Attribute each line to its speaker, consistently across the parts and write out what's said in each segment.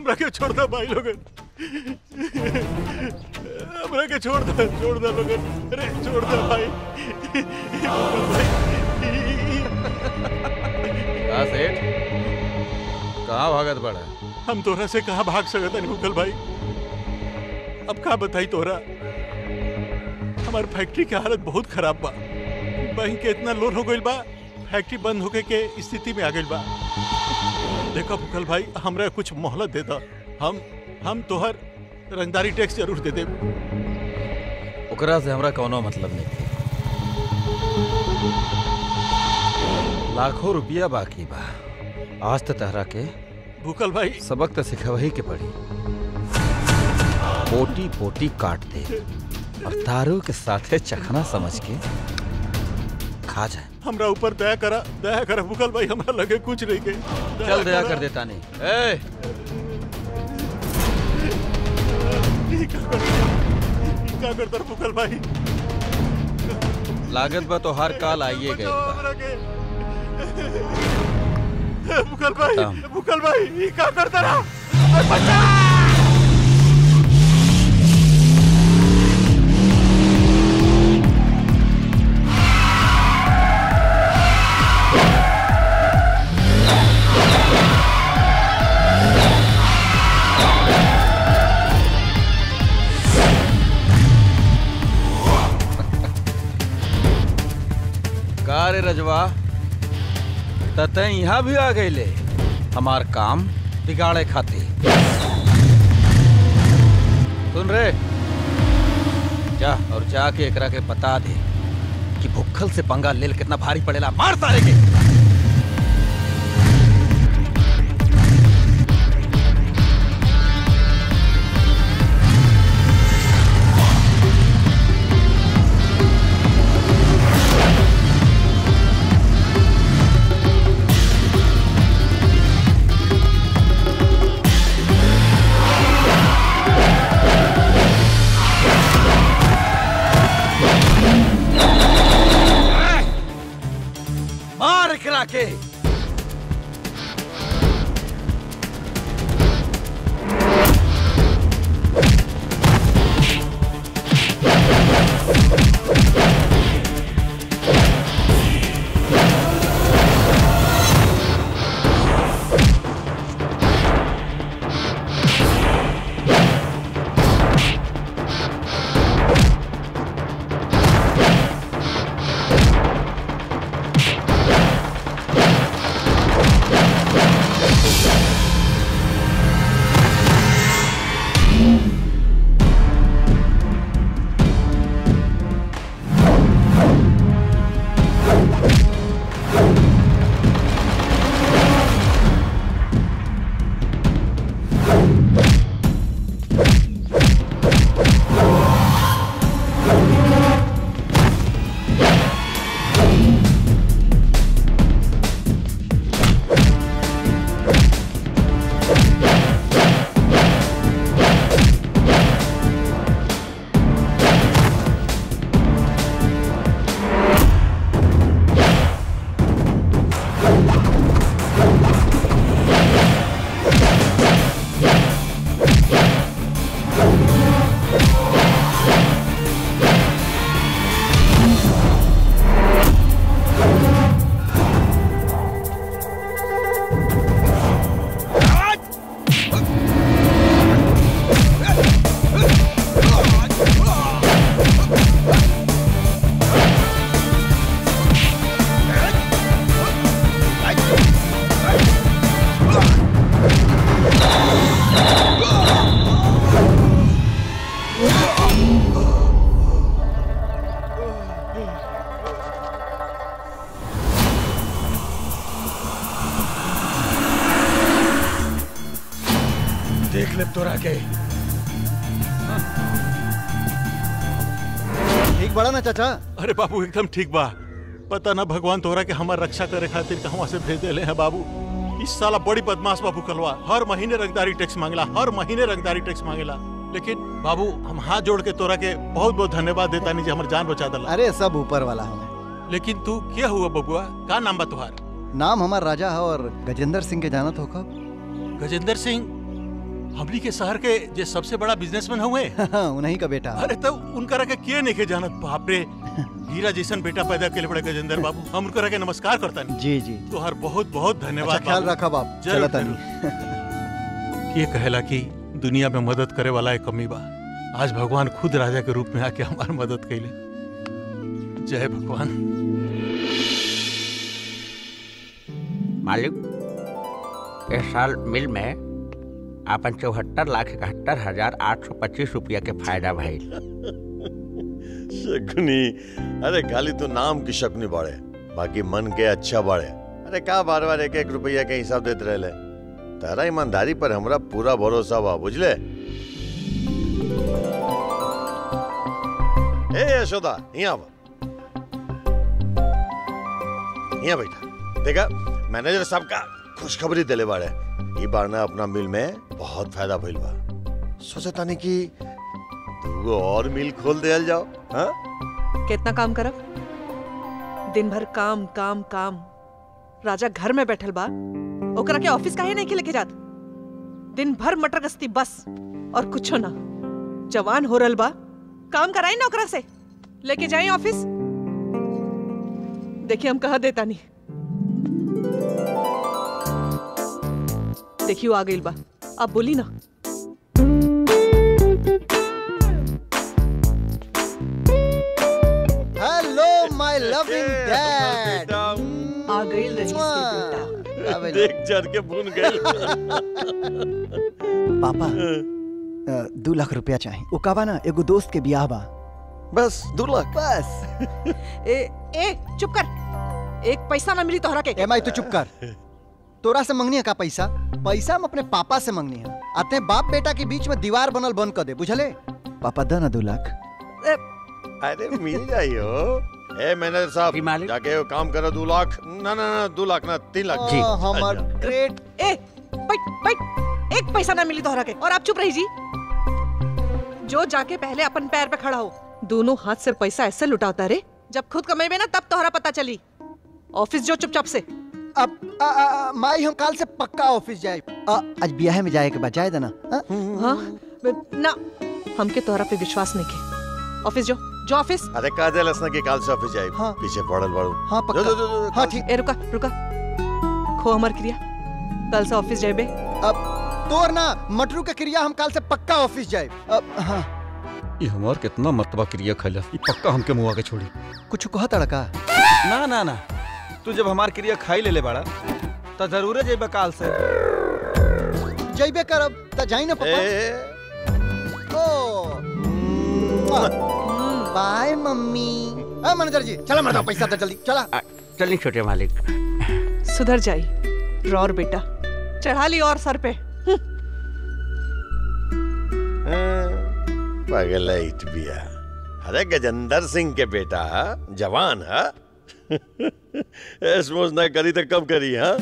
Speaker 1: हमरा के छोड़ दो भाई लोगन हमरा के छोड़ दो छोड़ दो लोगन अरे छोड़ दो भाई
Speaker 2: का सेठ कहाँ भागत बड़ा
Speaker 1: हम तोरा से कहाँ भाग सकत नहीं मुकल भाई अब का बताई तोरा हमार फैक्ट्री के हालत बहुत खराब बा बैंक के इतना लोन हो गइल बा फैक्ट्री बंद होके के स्थिति में आ गइल बा देखो मुकल भाई हमरा कुछ मोहलत दे दा हम हम तोहर रंगदारी टैक्स जरूर दे देब
Speaker 2: ओकरा से हमरा कोनो मतलब नहीं लाखों रुपया बाकी बा आज तो तहरा के
Speaker 1: भूकल भाई
Speaker 2: सबक तो सिखवही के पड़ी पोटी पोटी काट दे और तारू के साथे चखना समझ के खा जाए
Speaker 1: हमरा ऊपर दया करा दया करा भूकल भाई हमरा लगे कुछ नहीं के
Speaker 2: चल दया कर देता नहीं ए
Speaker 1: ई का करता ई का करता भूकल भाई
Speaker 2: लागत बा तो हर काल आइए गए
Speaker 1: बचाओ
Speaker 2: बा
Speaker 1: हमरा के भूकल भाई
Speaker 2: खत्म।
Speaker 1: भूकल भाई ई का करता रहा बचा
Speaker 2: का रे रजवा तते यहाँ भी आ गईले हमार काम बिगाड़े खातिर सुन रे जा और जाके एकरा के बता दे कि भुक्खल से पंगा लेल कितना भारी पड़ेला मार सारे के मार एकरा के देख ले तोरा के
Speaker 3: ठीक बड़ा ना चाचा
Speaker 1: अरे बाबू एकदम ठीक बा पता ना भगवान तोहरा के हमार रक्षा करे खातिर कहवा से भेज देले हैं बाबू इस साला बड़ी बदमाश बाबू कलवा हर महीने रंगदारी टैक्स मांगला हर महीने रंगदारी टैक्स मांगेला लेकिन बाबू हम हाथ जोड़ के तोरा के बहुत बहुत धन्यवाद देता नहीं हमार जान बचा दला
Speaker 3: अरे सब ऊपर वाला हमें
Speaker 1: लेकिन तू क्या हुआ बबुआ का नाम बा तुहार
Speaker 3: नाम हमार राजा है और गजेंद्र सिंह के जानत हो कब
Speaker 1: गजेंद्र सिंह हमनी के शहर के जे सबसे बड़ा बिजनेसमैन हुए
Speaker 3: उन्हीं का बेटा
Speaker 1: अरे तब उनकरा के किए नहीं के जानत बाप रे हीरा जैसन बेटा पैदा के बड़े गजेंद्र बाबू हम उनकरा के नमस्कार करता नहीं
Speaker 3: जी जी
Speaker 1: तोहर बहुत बहुत
Speaker 3: अच्छा
Speaker 1: धन्यवाद
Speaker 3: ख्याल
Speaker 1: बाबू।
Speaker 3: रखा बाप
Speaker 1: जरूर,
Speaker 3: चला तनी
Speaker 1: ये कहेला कि दुनिया में मदद करे वाला एक कमी बा आज भगवान खुद राजा के रूप में आके हमार मदद कैले जय भगवान
Speaker 4: मालिक इस साल मिल में आपन चौहत्तर लाख इकहत्तर हजार आठ सौ पच्चीस रुपया के फायदा भइल
Speaker 5: शकुनी अरे खाली तो नाम की शकुनी बाड़े बाकी मन के अच्छा बाड़े अरे का बार बार एक एक रुपया के हिसाब देते रहले तारा ईमानदारी पर हमरा पूरा भरोसा बा बुझले ए यशोदा यहाँ बा यहाँ बैठा देखा मैनेजर साहब का खुशखबरी दिले बाड़े ई बार ना अपना मिल में बहुत फायदा भइल बा सोचे तानी कि दूगो और मिल खोल दिया जाओ हाँ
Speaker 6: कितना काम करब दिन भर काम काम काम राजा घर में बैठल बा ओकरा के ऑफिस काहे नहीं के लेके जात दिन भर मटर गश्ती बस और कुछो ना जवान हो रहल बा काम कराई ना ओकरा से लेके जाए ऑफिस देखिए हम कहा देता नहीं देखियो आ गइल बा अब बोली ना
Speaker 3: हेलो माय लविंग डैड
Speaker 6: आ गइल रही बेटा
Speaker 5: देख जर के भून गए
Speaker 3: पापा अ, दू लाख रुपया चाहिए वो का बा ना एगो दोस्त के बियाह बा
Speaker 5: बस दो लाख
Speaker 3: बस
Speaker 6: ए ए चुप कर एक पैसा ना मिली तोहरा के
Speaker 3: एम आई तू चुप कर तोरा से मंगनी है का पैसा पैसा हम अपने पापा से मंगनी है आते बाप बेटा के बीच में दीवार बनल बंद कर दे बुझले पापा द ना दू लाख
Speaker 6: ए,
Speaker 5: अरे मिल जाइयो ए मैनेजर साहब
Speaker 4: जी, मालिक।
Speaker 5: जाके वो काम करो दो लाख ना ना ना दो लाख ना तीन लाख
Speaker 3: जी हमार ग्रेट
Speaker 6: ए बैठ बैठ एक पैसा ना मिली तोहरा के और आप चुप रही जी जो जाके पहले अपन पैर पे खड़ा हो दोनों हाथ से पैसा ऐसे लुटाता रे जब खुद कमेबे ना तब तोहरा पता चली ऑफिस जो चुपचाप से
Speaker 3: अब आ, आ, आ, माई हम काल से पक्का ऑफिस जाए आ, आज ब्याह में जाए के बाद जाए देना हाँ?
Speaker 6: हाँ ना हमके तोहरा पे विश्वास नहीं के ऑफिस जो जो ऑफिस
Speaker 5: अरे कह दे लसना की काल से ऑफिस जाए
Speaker 3: हाँ।
Speaker 5: पीछे पड़ल बड़ू
Speaker 3: हाँ
Speaker 5: जो, जो, जो, जो,
Speaker 3: पक्का हाँ
Speaker 5: काल-
Speaker 3: ठीक
Speaker 6: ए रुका रुका खो हमार क्रिया कल से ऑफिस जाबे
Speaker 3: अब तोर ना मटरू के क्रिया हम काल से पक्का ऑफिस जाए अब हाँ
Speaker 2: ये हमार कितना मर्तबा क्रिया खैला ये पक्का हमके मुआ के छोड़ी
Speaker 3: कुछ कहा तड़का
Speaker 2: ना ना ना तू जब हमार क्रिया खाई ले ले बाड़ा तो जरूर जेबे काल से
Speaker 3: जइबे करब त जाई ना
Speaker 5: ए,
Speaker 3: पापा
Speaker 5: ए,
Speaker 3: ओ बाय मम्मी ए मैनेजर जी चला मरदा पैसा दे जल्दी चला
Speaker 4: आ, चलिए छोटे मालिक
Speaker 6: सुधर जाई रौर बेटा चढ़ा ली और सर पे
Speaker 5: पगलैट बिया अरे गजेंद्र सिंह के बेटा जवान है ऐस मौज ना करी तो कब करी हाँ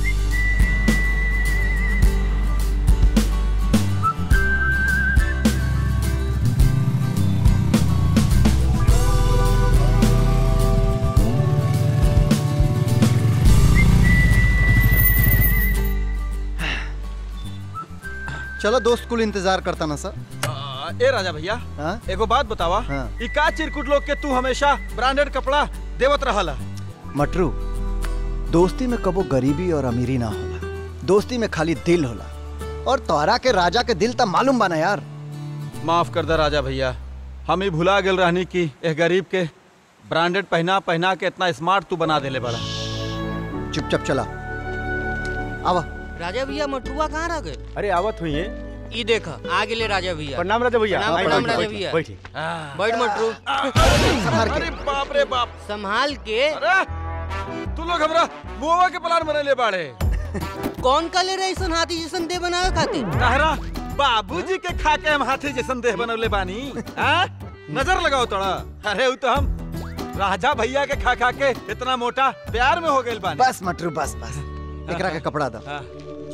Speaker 3: चलो दोस्त कुल इंतजार करता ना सर
Speaker 2: आ, ए राजा भैया
Speaker 3: हाँ
Speaker 2: एगो बात बतावा
Speaker 3: हाँ।
Speaker 2: ई का चिरकुट लोग के तू हमेशा ब्रांडेड कपड़ा देवत रहला
Speaker 3: मटरू दोस्ती में कबो गरीबी और अमीरी ना होला दोस्ती में खाली दिल होला और तोरा के राजा के दिल त मालूम बा ना यार
Speaker 2: माफ कर दे राजा भैया हम ही भुला गेल रहनी कि एक गरीब के ब्रांडेड पहना पहना के इतना स्मार्ट तू बना देले बड़ा
Speaker 3: चुपचाप चला आवा
Speaker 7: राजा भैया मटुआ कहाँ रह गए
Speaker 8: अरे आवत हुई है
Speaker 7: ई देखा आ गेले राजा भैया
Speaker 8: प्रणाम राजा भैया
Speaker 7: प्रणाम,
Speaker 8: आई,
Speaker 7: प्रणाम
Speaker 8: बैठी,
Speaker 7: राजा
Speaker 8: बैठी,
Speaker 7: भैया।
Speaker 8: बैठी
Speaker 7: बैठ मटरू
Speaker 3: संभाल के
Speaker 2: अरे बाप रे बाप
Speaker 7: संभाल के
Speaker 2: अरे तू लोग हमरा बुआ के प्लान बनले बाड़े
Speaker 7: कौन का ले रहे ऐसन हाथी जैसन दे बनावे खातिर
Speaker 2: तहरा बाबूजी के खा के हम हाथी जैसन देह बनवले बानी हाँ? नजर लगाओ तोड़ा अरे उ तो हम राजा भैया के खा खा के इतना मोटा प्यार में हो गइल बानी
Speaker 3: बस मटरू बस बस एकरा के कपड़ा दा
Speaker 2: हाँ।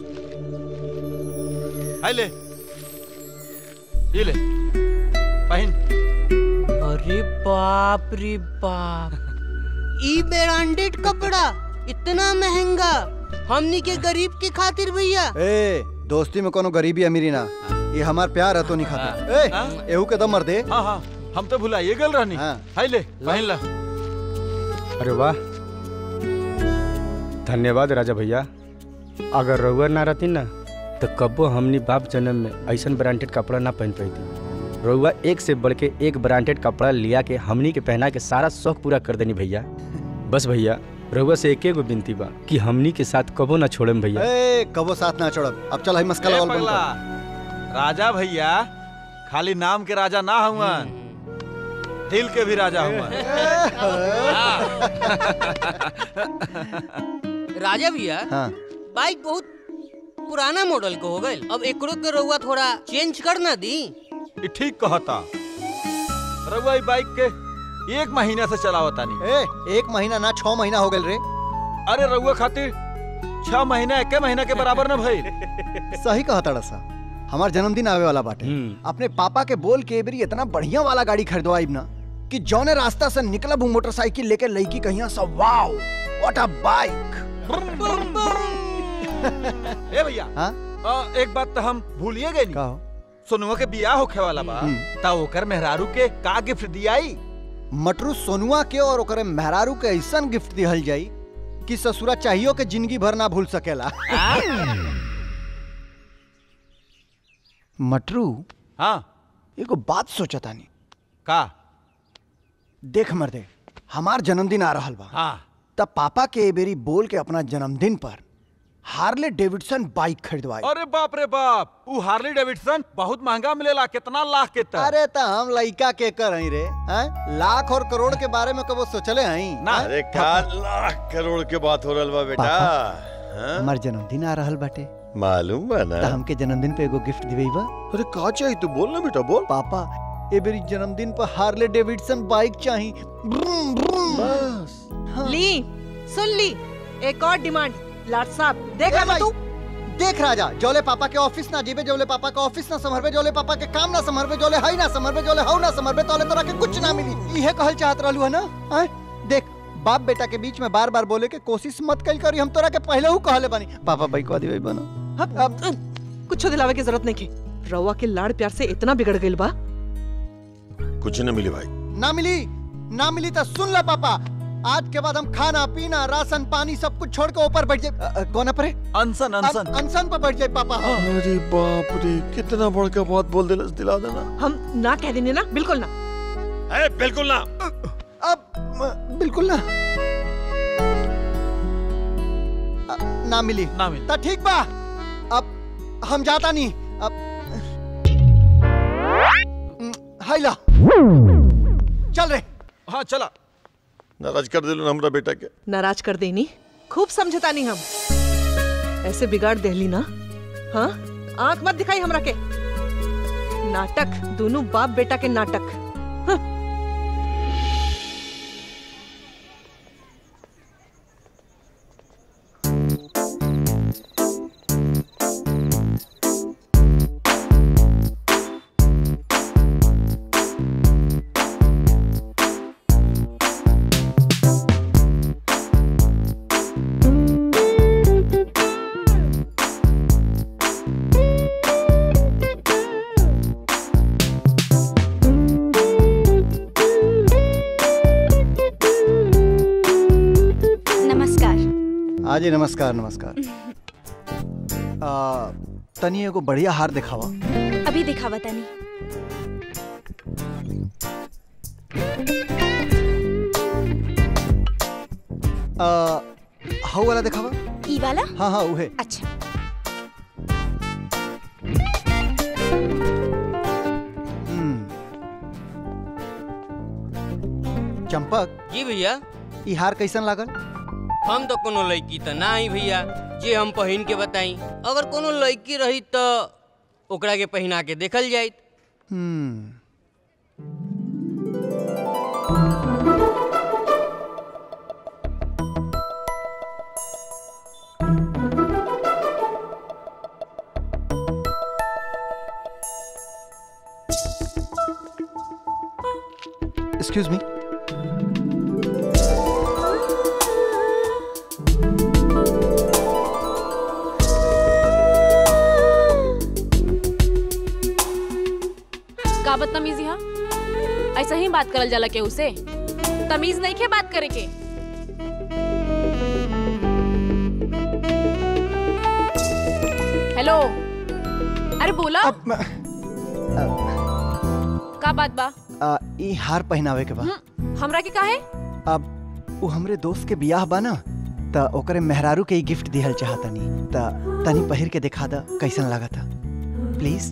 Speaker 2: हाय ले ये ले पहन
Speaker 7: अरे बाप रे बाप ई ब्रांडेड कपड़ा इतना महंगा हमनी के गरीब के खातिर भैया
Speaker 3: ए दोस्ती में कोनो गरीबी अमीरी ना ये हमार प्यार है तो नहीं खाता ए
Speaker 2: हाँ?
Speaker 3: एहू के दम मर दे
Speaker 2: हाँ हाँ हम तो भुलाइए गल रहनी
Speaker 3: हाँ।
Speaker 2: हाय ले पहन ला
Speaker 8: अरे वाह धन्यवाद राजा भैया अगर रउआ ना रहती ना तो कबो हमनी बाप जन्म में ऐसा ब्रांडेड कपड़ा ना पहन पाती रउआ एक से बढ़ के एक ब्रांडेड कपड़ा लिया के हमनी के पहना के सारा शौक पूरा कर देनी भैया बस भैया रउआ से एक गो विनती बा कि हमनी के साथ कबो ना छोड़म भैया
Speaker 3: ए कबो साथ ना छोड़ब अब चल हई मस्का
Speaker 2: ए
Speaker 3: लगावल बंद
Speaker 2: पगला,
Speaker 3: कर
Speaker 2: राजा भैया खाली नाम के राजा ना हुआ दिल के भी राजा हुआ
Speaker 7: राजा भैया
Speaker 3: हाँ
Speaker 7: बाइक बहुत पुराना मॉडल के हो गए अब एकरो के रउआ थोड़ा चेंज कर ना दी
Speaker 2: ये ठीक कहता रउआ ई बाइक के एक महीना से चलावता नहीं
Speaker 3: ए एक महीना ना छह महीना हो गए रे
Speaker 2: अरे रउआ खातिर छह महीना एक महीना के बराबर न भइल
Speaker 3: सही कहा तड़ा सा हमार जन्मदिन आवे वाला बाटे
Speaker 8: हम्म।
Speaker 3: अपने पापा के बोल के एबरी इतना बढ़िया वाला गाड़ी खरीदवाइब ना कि जौने रास्ता से निकलब हूँ मोटरसाइकिल लेके लड़की कहिया सब वाओ व्हाट अ बाइक
Speaker 2: ए भैया
Speaker 3: हाँ
Speaker 2: अ, एक बात तो हम भूलिए गए
Speaker 3: का हो
Speaker 2: सोनुआ के बियाह होखे वाला बा
Speaker 3: हम्म।
Speaker 2: ता ओकर मेहरारू के का गिफ्ट दियाई
Speaker 3: मटरू सोनुआ के और ओकरे मेहरारू के ऐसन गिफ्ट दिहल जाई कि ससुरा चाहियो के जिंदगी भर ना भूल सकेला मटरू
Speaker 2: हाँ
Speaker 3: एगो बात सोचतानी
Speaker 2: का
Speaker 3: देख मर्दे हमार जन्मदिन आ रहल बा
Speaker 2: हाँ
Speaker 3: तब पापा के ए बेरी बोल के अपना जन्मदिन पर हार्ले डेविडसन बाइक खरीदवाई
Speaker 2: अरे बाप रे बाप ऊ हार्ली डेविडसन बहुत महंगा मिलेला कितना लाख के तक
Speaker 3: अरे त हम लइका के कर हई रे हैं? लाख और करोड़ के बारे में कबो सोचले हई
Speaker 2: ना।
Speaker 3: हैं?
Speaker 5: अरे का लाख करोड़ के बात हो रहल बा बेटा हाँ?
Speaker 3: हमार जन्मदिन आ रहल बाटे
Speaker 5: मालूम बा ना
Speaker 3: त हमके जन्मदिन पे एगो गिफ्ट दिबई बा
Speaker 5: अरे का चाहिए तू बोल ना बेटा बोल
Speaker 3: पापा ए बेरी जन्मदिन पर हार्ले डेविडसन बाइक चाही ब्रूम, ब्रूम।
Speaker 5: बस
Speaker 6: ली सुन ली एक और डिमांड लाट साहब देख
Speaker 3: ए
Speaker 6: रहा
Speaker 3: भाई,
Speaker 6: तू
Speaker 3: देख राजा जोले पापा के ऑफिस ना जीबे जोले पापा के ऑफिस ना संभरबे जोले पापा के काम ना संभरबे जोले हई ना संभरबे जोले हऊ ना संभरबे तोले तोरा के कुछ ना मिली इहे कहल चाहत रहलू है ना हैं? देख बाप बेटा के बीच में बार बार बोले के कोशिश मत कल करी हम तोरा के पहले हु कहले बानी पापा बाइक वादी भाई बनो
Speaker 6: अब अब कुछ दिलावे की जरूरत नहीं की रवा के लाड़ प्यार से इतना बिगड़ गइल बा
Speaker 5: कुछ न मिली भाई
Speaker 3: ना मिली ना मिली तो सुन ला पापा आज के बाद हम खाना पीना राशन पानी सब कुछ छोड़ के ऊपर बैठ जाए कौन पर
Speaker 2: अनसन अनसन
Speaker 3: अनशन पर बैठ जाए पापा हाँ।
Speaker 5: अरे बाप रे कितना बड़का बात बोल दिलस दिला देना
Speaker 6: हम ना कह देने ना बिल्कुल ना
Speaker 5: ए बिल्कुल ना
Speaker 3: अब म, बिल्कुल ना अ, ना मिली
Speaker 2: ना मिली
Speaker 3: तो ठीक बा अब हम जाता नहीं अब हम्म, हाय ला चल रे
Speaker 2: हाँ चला
Speaker 5: नाराज कर दिलो ना हमरा बेटा के
Speaker 6: नाराज कर देनी खूब समझता नहीं हम ऐसे बिगाड़ देली ना हाँ आंख मत दिखाई हमरा के नाटक दोनों बाप बेटा के नाटक
Speaker 9: नमस्कार
Speaker 3: हाँ जी नमस्कार नमस्कार आ, तनी एगो बढ़िया हार दिखावा
Speaker 9: अभी दिखावा तनी
Speaker 3: आ, हाउ वाला दिखावा
Speaker 9: ई वाला
Speaker 3: हाँ हाँ उहे
Speaker 9: अच्छा
Speaker 3: हम्म। चंपक
Speaker 7: जी भैया
Speaker 3: ई हार कैसन लागल
Speaker 7: हम तो कोनो लड़की तो ना ही भैया जे हम पहिन के बताई अगर कोनो लड़की रही तो ओकरा के पहिना के देखल जाइत
Speaker 3: हम्म एक्सक्यूज मी
Speaker 10: का बदतमीजी हा ऐसा ही बात करल जाला केहू से तमीज नहीं के बात करे के हेलो अरे बोला का बात बा
Speaker 3: आ, ई हार पहनावे के बा
Speaker 10: हम्म, हमरा के काहे
Speaker 3: अब वो हमरे दोस्त के बियाह बा ना त ओकरे मेहरारू के ई गिफ्ट दिहल चाहतनी त तनी पहिर के दिखा द कैसन लागता प्लीज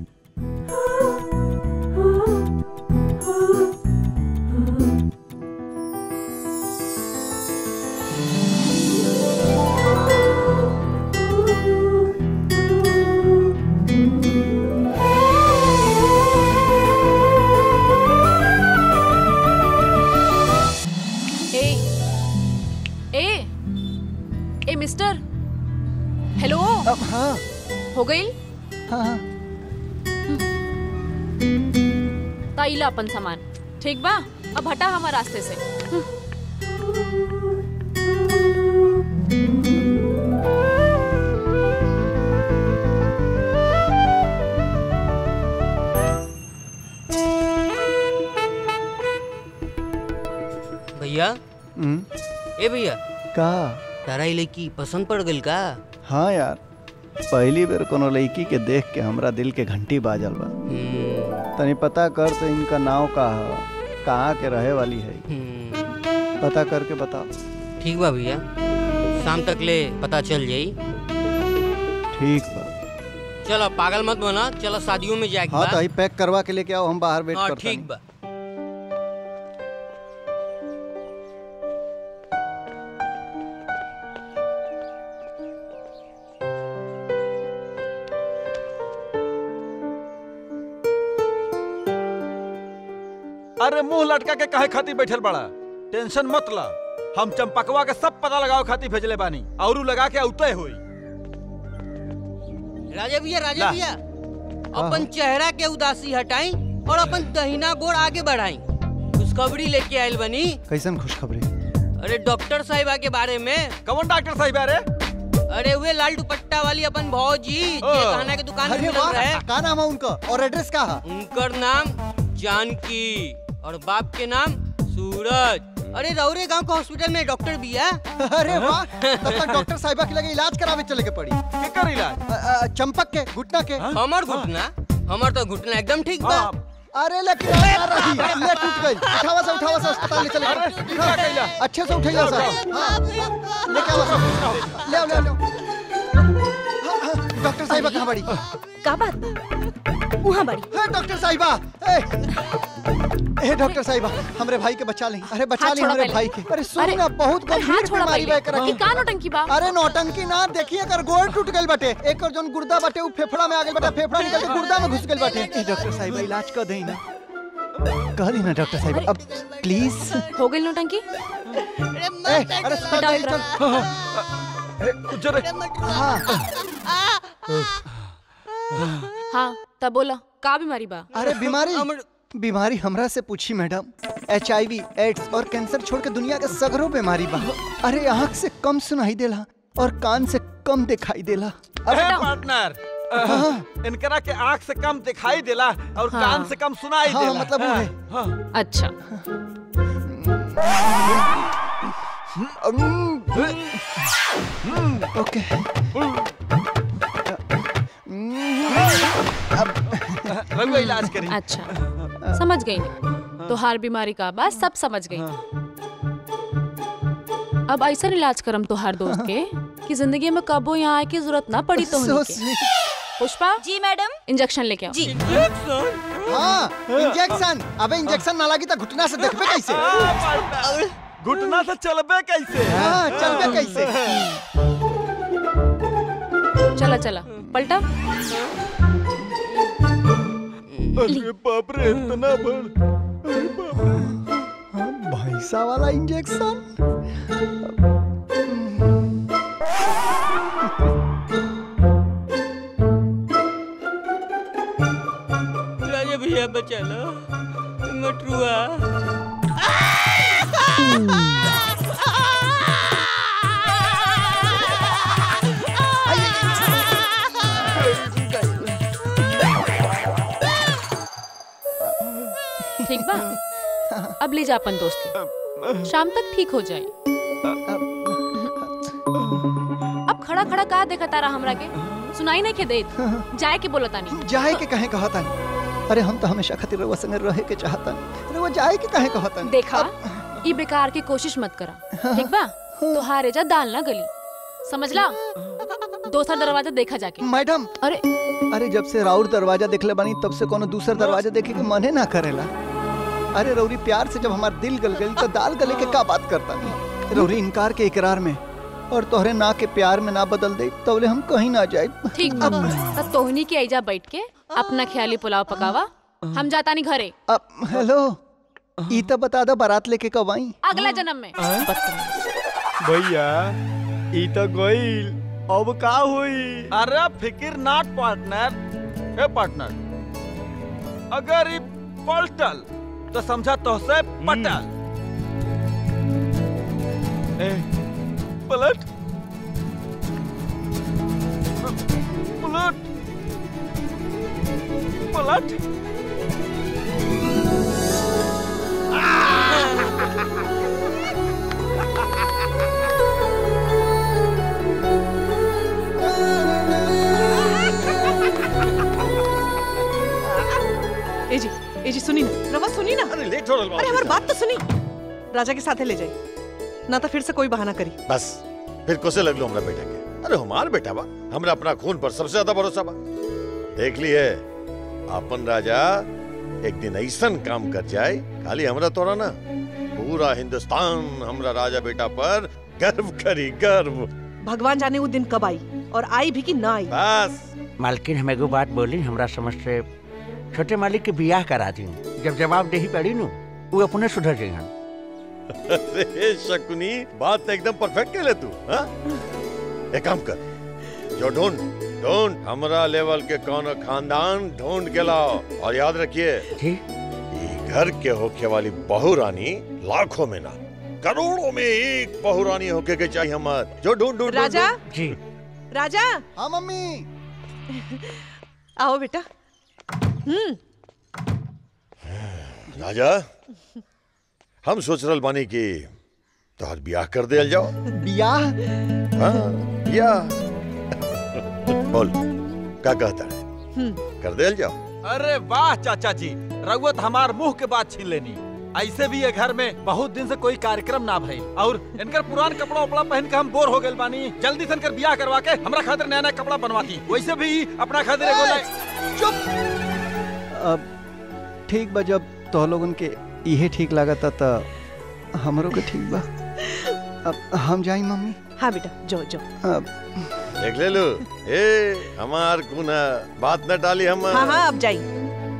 Speaker 10: ए ए ए मिस्टर हेलो
Speaker 3: अब हाँ
Speaker 10: हो गई
Speaker 3: हाँ हाँ
Speaker 10: ताइला अपन सामान ठीक बा अब हटा हमारे रास्ते से
Speaker 7: भैया
Speaker 3: हम्म,
Speaker 7: ए भैया
Speaker 3: का
Speaker 7: तारा ई लड़की पसंद पड़ गइल का
Speaker 3: हाँ यार पहली बेर कोनो लड़की के देख के हमरा दिल के घंटी बाजल बा
Speaker 7: हम्म,
Speaker 3: तनी पता कर तो इनका नाव का है कहाँ के रहे वाली है
Speaker 7: हम्म,
Speaker 3: पता करके बताओ
Speaker 7: ठीक बा भैया शाम तक ले पता चल जाई
Speaker 3: ठीक बा
Speaker 7: चलो पागल मत बना चलो शादियों में जाके
Speaker 3: हाँ तो ही पैक करवा के लेके आओ हम बाहर वेट
Speaker 7: हाँ
Speaker 3: करते
Speaker 7: ठीक बा
Speaker 2: अरे मुंह लटका के काहे खातिर बैठल बड़ा टेंशन मत ला हम चंपकवा के सब पता लगाओ खातिर भेजले बानी औरू लगा के औते होई
Speaker 7: राजा भैया राजा
Speaker 2: ला।
Speaker 7: भैया अपन चेहरा के उदासी हटाई और अपन दहिना गोड़ आगे बढ़ाई खुशखबरी लेके आयल बनी
Speaker 3: कैसन खुशखबरी
Speaker 7: अरे डॉक्टर साहिबा के बारे में
Speaker 2: कौन डॉक्टर साहिब अरे
Speaker 7: अरे वे लाल दुपट्टा वाली अपन भौजी
Speaker 2: ओ।
Speaker 7: जे खाना के दुकान में
Speaker 3: अरे
Speaker 7: मिलल
Speaker 3: वाह
Speaker 7: रहे
Speaker 3: का नाम है उनका और एड्रेस का है
Speaker 7: उनकर नाम जानकी और बाप के नाम सूरज अरे रौरे गांव के हॉस्पिटल में डॉक्टर भी है
Speaker 3: अरे वाह तब तक डॉक्टर साहिबा के लगे इलाज करावे चले के पड़ी
Speaker 2: केकर इलाज
Speaker 3: अ, अ, चंपक के घुटना के
Speaker 7: हमर घुटना हमर तो घुटना एकदम ठीक बा
Speaker 2: हाँ,
Speaker 3: अरे लेकिन आ रही ले टूट गई उठावा से उठावा से अस्पताल ले चले
Speaker 2: अरे,
Speaker 3: गए।
Speaker 2: क्या कैला?
Speaker 3: अच्छे से उठाइए सर हाँ, लेके आओ सर ले आओ ले आओ, ले आओ हाँ, हाँ, डॉक्टर साहिबा कहाँ बड़ी
Speaker 9: का बात बा वहाँ बड़ी
Speaker 3: हे डॉक्टर साहिबा ए ए डॉक्टर साहिबा हमरे भाई के बचा ले अरे बचा
Speaker 10: हाथ
Speaker 3: ले
Speaker 10: छोड़ा
Speaker 3: हमरे
Speaker 10: पहले।
Speaker 3: भाई के अरे सुन
Speaker 10: अरे,
Speaker 3: ना बहुत
Speaker 10: अरे हाथ
Speaker 3: गंभीर
Speaker 10: छोड़ा
Speaker 3: बीमारी बा
Speaker 10: पहले
Speaker 3: एकरा
Speaker 10: ई का नौटंकी बा
Speaker 3: अरे नौटंकी ना देखिए अगर गोड़ टूट गइल बाटे एकर जोन गुर्दा बाटे उ फेफड़ा में आ गइल बाटे फेफड़ा निकल के गुर्दा में घुस गइल बाटे ए डॉक्टर साहिबा इलाज कर देई ना कह दी ना डॉक्टर साहिबा अब प्लीज
Speaker 10: हो गई नौटंकी
Speaker 3: ए अरे सुन
Speaker 10: हटाओ
Speaker 3: चल
Speaker 10: एकरा।
Speaker 3: चल
Speaker 2: ए, उज्जर
Speaker 3: हाँ
Speaker 10: हाँ तब बोला का बीमारी बा
Speaker 3: अरे बीमारी बीमारी हमरा से पूछी madam H I V AIDS और कैंसर छोड़ के दुनिया के सगरों बीमारी बा अरे आँख से कम सुनाई देला और कान से कम दिखाई देला
Speaker 2: ए पार्टनर अ, इनकरा के आंख से कम दिखाई देला और
Speaker 10: हाँ।
Speaker 2: कान से कम सुनाई
Speaker 3: हाँ,
Speaker 2: देला
Speaker 3: मतलब वो है।
Speaker 2: हाँ।
Speaker 10: अच्छा
Speaker 3: ओके
Speaker 2: रघुआ इलाज करी
Speaker 10: अच्छा समझ गई नहीं तो हार बीमारी का बात सब समझ गई अब ऐसा इलाज करम तोहार दोस्त के कि जिंदगी में कबो यहाँ आए की जरूरत ना पड़ी तो
Speaker 3: So
Speaker 10: के
Speaker 3: sweet.
Speaker 9: पुष्पा जी मैडम
Speaker 10: इंजेक्शन लेके आओ
Speaker 9: जी
Speaker 3: हाँ इंजेक्शन अबे इंजेक्शन ना लगी तो घुटना से देखबे कैसे
Speaker 2: हाँ, पार्टनर। घुटना से चलबे कैसे
Speaker 3: हाँ चलबे कैसे
Speaker 10: चला चला पलटा
Speaker 2: अरे बाप रे इतना बड़ अरे बाप रे
Speaker 3: भैंसा वाला इंजेक्शन
Speaker 7: राजा भैया बचा लो मटरुआ
Speaker 10: जा अपन दोस्त के शाम तक ठीक हो जाए अब खड़ा खड़ा का देखा तारा हमरा के सुनाई नहीं के देत जाए के बोलता नहीं
Speaker 3: जाए के कहे कहता नहीं अरे हम तो हमेशा खातिर रउआ संगे रहे के चाहता नहीं रउआ जाए के कहे कहता नहीं
Speaker 10: देखा ई बेकार की कोशिश मत करा ठीक बा तो हारे जा दाल ना गली समझला दोसर दरवाजा देखा जाके
Speaker 3: मैडम
Speaker 10: अरे
Speaker 3: अरे जब से राउर दरवाजा देखले बानी तब से कोनो दूसर दरवाजा देखे के मने ना करेला अरे रौरी प्यार से जब हमार दिल गल गई तो दाल गले के का बात करता नहीं रौरी इनकार के इकरार में और तोहरे ना के प्यार में ना बदल दे तबले हम कहीं ना जाए
Speaker 10: ठीक बा त तोहनी के ऐजा बैठ के अपना ख्याली पुलाव पकावा हम जाता नहीं घरे
Speaker 3: अब हेलो ई तो बता दो बारात लेके कब आई
Speaker 10: अगला जन्म में
Speaker 8: भैया ई तो गईल अब का हुई
Speaker 2: अरे फिकिर नाट पार्टनर ए पार्टनर अगर ई पलटल तो समझा तो से पटल ए पलट पलट पलट
Speaker 6: ए जी ए जी सुनी ना रवा सुनी ना
Speaker 5: अरे लेट हो रहा
Speaker 6: अरे हमारी बात तो सुनी राजा के साथे ले जाए ना तो फिर से कोई बहाना करी
Speaker 5: बस फिर कोसे लग लो हमरा बेटा के अरे हमार बेटा बा हमरा अपना खून पर सबसे ज्यादा भरोसा बा देख लिए अपन राजा एक दिन ऐसन काम कर जाए खाली हमरा तोरा ना पूरा हिंदुस्तान हमरा राजा बेटा पर गर्व करी गर्व
Speaker 6: भगवान जाने वो दिन कब आई और आई भी कि ना आई
Speaker 5: बस
Speaker 4: मालकिन हम एगो बात बोली हमरा समझ से छोटे मालिक के बियाह करा दी जब जवाब देही पड़ी नु वो अपने सुधर जाइहन
Speaker 5: अरे शकुनी बात तो एकदम परफेक्ट कह ले तू हाँ? एक काम कर जो ढूंढ ढूंढ हमरा लेवल के कौन खानदान ढूंढ के लाओ और याद रखिए ये घर के होके वाली बहू रानी लाखों में ना करोड़ों में एक बहू रानी होके के चाहिए हमार जो ढूंढ ढूंढ
Speaker 6: राजा
Speaker 4: जी
Speaker 6: राजा
Speaker 3: हाँ मम्मी
Speaker 6: आओ बेटा हम्म
Speaker 5: राजा हम सोच रहल बानी कि तोहर ब्याह कर दिया जाओ
Speaker 3: बियाह
Speaker 5: हाँ ब्याह बोल का कहता है कर दिया जाओ
Speaker 2: अरे वाह चाचा जी रघुवत हमार मुंह के बात छीन लेनी ऐसे भी ये घर में बहुत दिन से कोई कार्यक्रम ना भइल और इनकर पुरान कपड़ा उपड़ा पहन के हम बोर हो गए बानी जल्दी से इनकर ब्याह करवा के हमरा खातिर नया नया कपड़ा बनवा दी वैसे भी अपना खातिर एगो नया-
Speaker 3: चुप अब ठीक बा जब तो लोगन के इहे ठीक लागता त हमरो के ठीक बा अब हम जाई मम्मी
Speaker 6: हाँ बेटा जाओ जाओ
Speaker 3: अब
Speaker 5: देख ले लो ए हमार गुना बात न डाली हम
Speaker 6: हाँ हाँ अब जाइए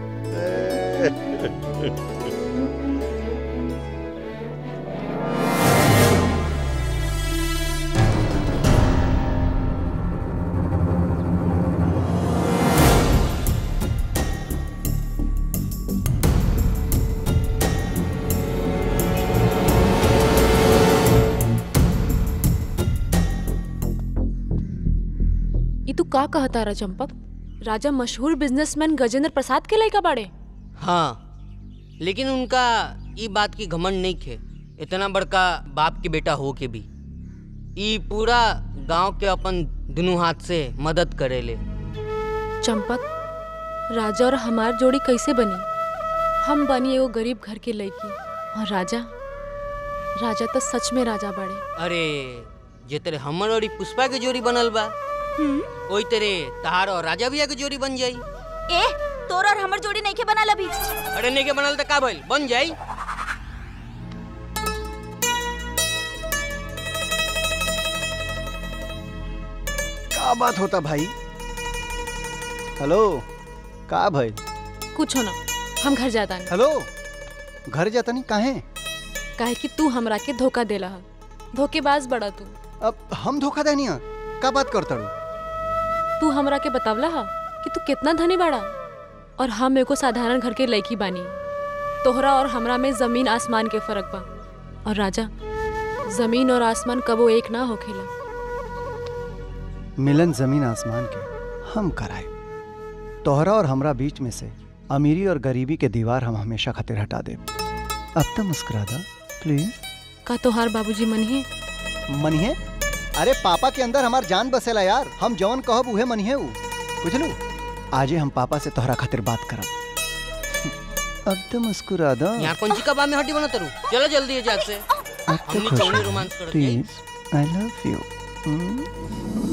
Speaker 10: ई तू का कहता रा चंपक राजा मशहूर बिजनेसमैन गजेंद्र प्रसाद के लड़का बाड़े
Speaker 7: हाँ लेकिन उनका ई बात की घमंड नहीं खे इतना बड़का बाप के बेटा हो के भी ई पूरा गांव के अपन दोनों हाथ से मदद करेले
Speaker 10: चंपक राजा और हमार जोड़ी कैसे बनी हम बनी एगो गरीब घर के लड़की और राजा राजा तो सच में राजा बाड़े
Speaker 7: अरे जे तेरे हमर और ई पुष्पा के जोड़ी बनल बा ओई तेरे तहार और राजा भैया के जोड़ी बन जाई
Speaker 9: ए तोर और हमर जोड़ी नहीं के बनल अभी
Speaker 7: अरे नहीं के बनल त का भइल बन जाई
Speaker 3: का बात होता भाई हेलो का भाई
Speaker 10: कुछ ना हम घर जाता नहीं
Speaker 3: हेलो घर जाता नहीं काहे
Speaker 10: काहे कि तू हमरा के धोखा देला है धोखेबाज बड़ा तू
Speaker 3: अब हम धोखा देनी है का बात करता रू
Speaker 10: तू हमरा के बतावला हा कि तू कितना धनी बाड़ा और हम एगो साधारण घर के लड़की बानी तोहरा और हमरा में जमीन आसमान के फर्क बा और राजा जमीन और आसमान कबो एक ना होखेला
Speaker 3: मिलन जमीन आसमान के हम कराए तोहरा और हमरा बीच में से अमीरी और गरीबी के दीवार हम हमेशा खातिर हटा दे अब तो मुस्कुरा दो प्लीज
Speaker 10: का तोहार बाबूजी मनिहे
Speaker 3: मनिहे अरे पापा के अंदर हमार जान बसेला यार हम जवन कहब उहे मनिहे उ बुझलू आजे हम पापा से तोहरा खातिर बात करब अब तो मुस्कुरा दो
Speaker 7: यहाँ कौन सी कबाब में हड्डी बना तरू चलो जल्दी है जाग से
Speaker 3: अब तो
Speaker 7: हमनी
Speaker 3: खुश
Speaker 7: चौनी
Speaker 3: हो
Speaker 7: रोमांस कर दिया
Speaker 3: प्लीज आई लव यू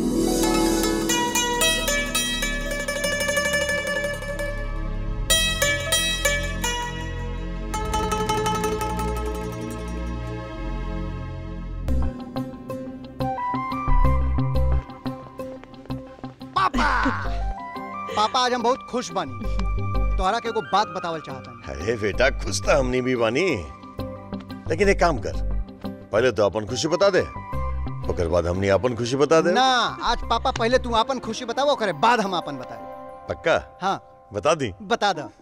Speaker 3: पापा पापा आज हम बहुत खुश बानी तोहरा के एगो बात बतावल चाहता
Speaker 5: अरे बेटा खुश तो हमनी भी बानी लेकिन एक काम कर पहले तो अपन खुशी बता दे ओकर बाद हमनी अपन खुशी बता दे
Speaker 3: ना आज पापा पहले तू अपन खुशी बतावो करे बाद हम अपन बताए
Speaker 5: पक्का
Speaker 3: हाँ
Speaker 5: बता दी
Speaker 3: बता दो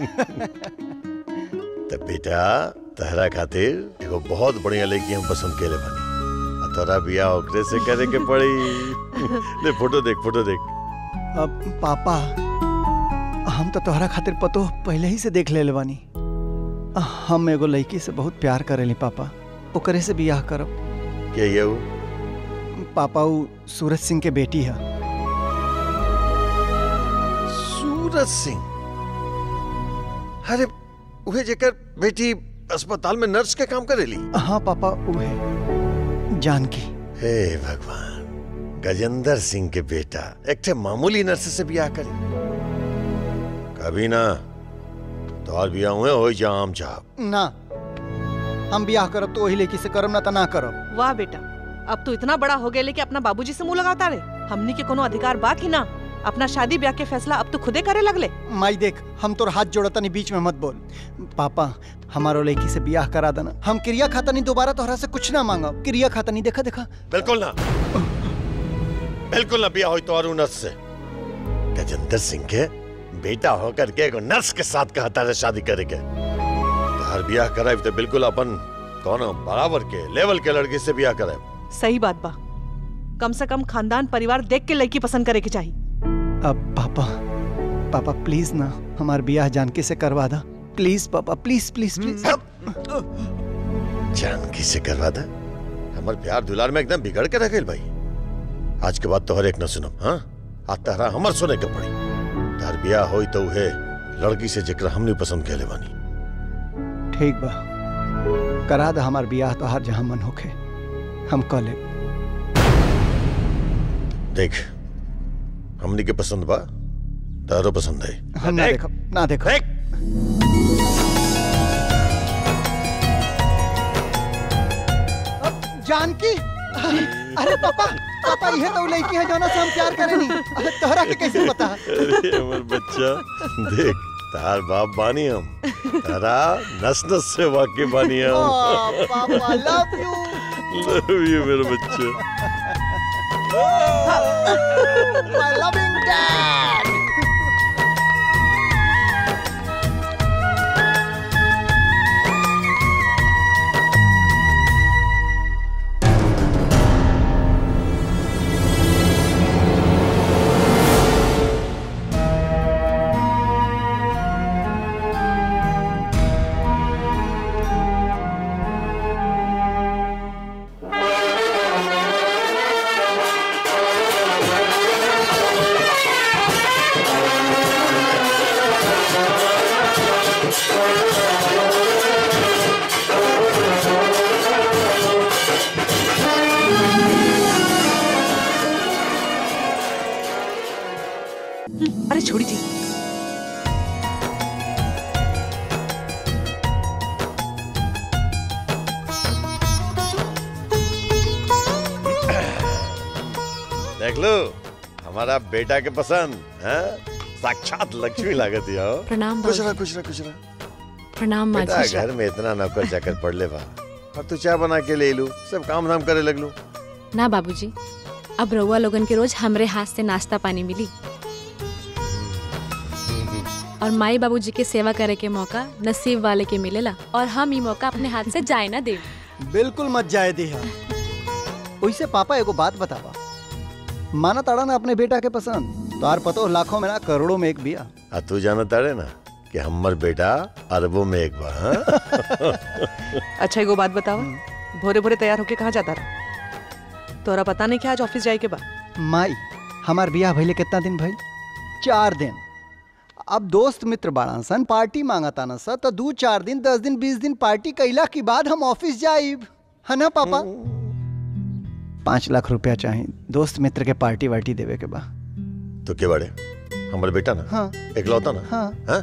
Speaker 5: तो बेटा तहरा खातिर एगो बहुत बढ़िया लड़की हम पसंद केले बानी आ तोरा बियाह ओकरे से करे के पड़ी ले फोटो देख फोटो देख
Speaker 3: अब पापा हम तो तोहरा खातिर पतो पहले ही से देख ले बानी हम एगो लड़की से बहुत प्यार करेली पापा ओकरे से बियाह करब
Speaker 5: के ये उ?
Speaker 3: पापा उ सूरज सिंह के बेटी है
Speaker 5: सूरज सिंह अरे उहे जेकर बेटी अस्पताल में नर्स के काम करेली
Speaker 3: हाँ पापा उहे जानकी
Speaker 5: हे भगवान गजेंद्र सिंह के बेटा एक ठे मामूली नर्स से बियाह करी कभी ना तोहार बियाह हुए हो जा आम चाप
Speaker 3: ना हम बियाह करब तो वही लड़की से करब ना तो ना करब
Speaker 6: वाह बेटा अब तू इतना बड़ा हो गया कि अपना बाबूजी से मुंह लगाता रहे हमनी के कोनो अधिकार बा कि ना अपना शादी ब्याह के फैसला अब तू खुदे करे लगले
Speaker 3: माई देख हम तोर हाथ जोड़तनी बीच में मत बोल पापा हमारो लड़की से बियाह करा देना हम क्रिया खातनी दोबारा तोहरा से कुछ ना मांगब क्रिया खातनी देखा देखा
Speaker 5: बिल्कुल ना बिल्कुल ना बियाह हो तो और नर्स से गजेंद्र सिंह के बेटा होकर के एगो नर्स के साथ कहता है शादी करे के तोहार बियाह कराए तो बिल्कुल अपन कौन बराबर के लेवल के लड़की से बियाह कराए
Speaker 6: सही बात बा कम से कम खानदान परिवार देख के लड़की पसंद करे के चाहिए
Speaker 3: अब पापा पापा प्लीज ना हमार बियाह जानकी से करवा दा प्लीज पापा प्लीज प्लीज प्लीज
Speaker 5: जानकी से करवा दे हमार प्यार दुलार में एकदम बिगड़ के रह गई भाई आज के बाद तो हर एक न सुनम हाँ आज तहरा हमर सुने के पड़ी तार बियाह होई तो उहे लड़की से जेकरा हमने पसंद के बानी
Speaker 3: ठीक बा करा दा हमार बियाह तो हर जहाँ मन होखे हम कह ले
Speaker 5: देख हमनी के पसंद बा तारो पसंद है
Speaker 3: हम ना देखो ना देखो जानकी अरे पापा पापा ये तो लड़की है जो ना से हम प्यार करेनी अरे तोहरा के कैसे पता
Speaker 5: अरे हमर बच्चा देख तार बाप बानी हम तारा नस नस से वाकिफ बानी हम
Speaker 3: ओ, पापा लव यू
Speaker 5: लव यू मेरे बच्चे
Speaker 3: माय लविंग डैड
Speaker 6: अरे छोड़ी थी
Speaker 5: देख लो हमारा बेटा के पसंद है साक्षात लक्ष्मी लागत है हो।
Speaker 10: प्रणाम
Speaker 5: खुश रहा
Speaker 10: बाबूजी।
Speaker 5: खुश रहा खुश रहा
Speaker 10: प्रणाम
Speaker 5: बेटा
Speaker 10: माजी
Speaker 5: घर में इतना नौकर चाकर पड़ ले बा और तू चाय बना के ले लू सब काम धाम करे लग लू
Speaker 10: ना बाबूजी अब रउआ लोगन के रोज हमरे हाथ से नाश्ता पानी मिली और माई बाबूजी के सेवा करे के मौका नसीब वाले के मिलेला और हम ई मौका अपने हाथ से जाए ना दे
Speaker 3: बिल्कुल मत जाए दे वैसे पापा एगो बात बतावा माना ताड़ा ना अपने बेटा के पसंद तो आर पतो लाखों में ना करोड़ों में एक बिया
Speaker 5: आ तू जाना तारे ना कि हमर बेटा अरबों में एक बार हाँ?
Speaker 6: अच्छा एगो बात बताओ भोरे भोरे तैयार होके कहाँ जाता रहा तोरा पता नहीं क्या आज ऑफिस जाए के बाद
Speaker 3: माई हमार बियाह भइले कितना दिन भइल चार दिन अब दोस्त मित्र बाड़न सन पार्टी मांगता न स तो दू चार दिन दस दिन बीस दिन पार्टी कैला के बाद हम ऑफिस जाइब है ना पापा पाँच लाख रुपया चाहिए दोस्त मित्र के पार्टी वार्टी देवे के बा
Speaker 5: तो के बड़े हमारे बेटा ना
Speaker 3: हाँ
Speaker 5: एकलौता ना
Speaker 3: हाँ
Speaker 5: हाँ?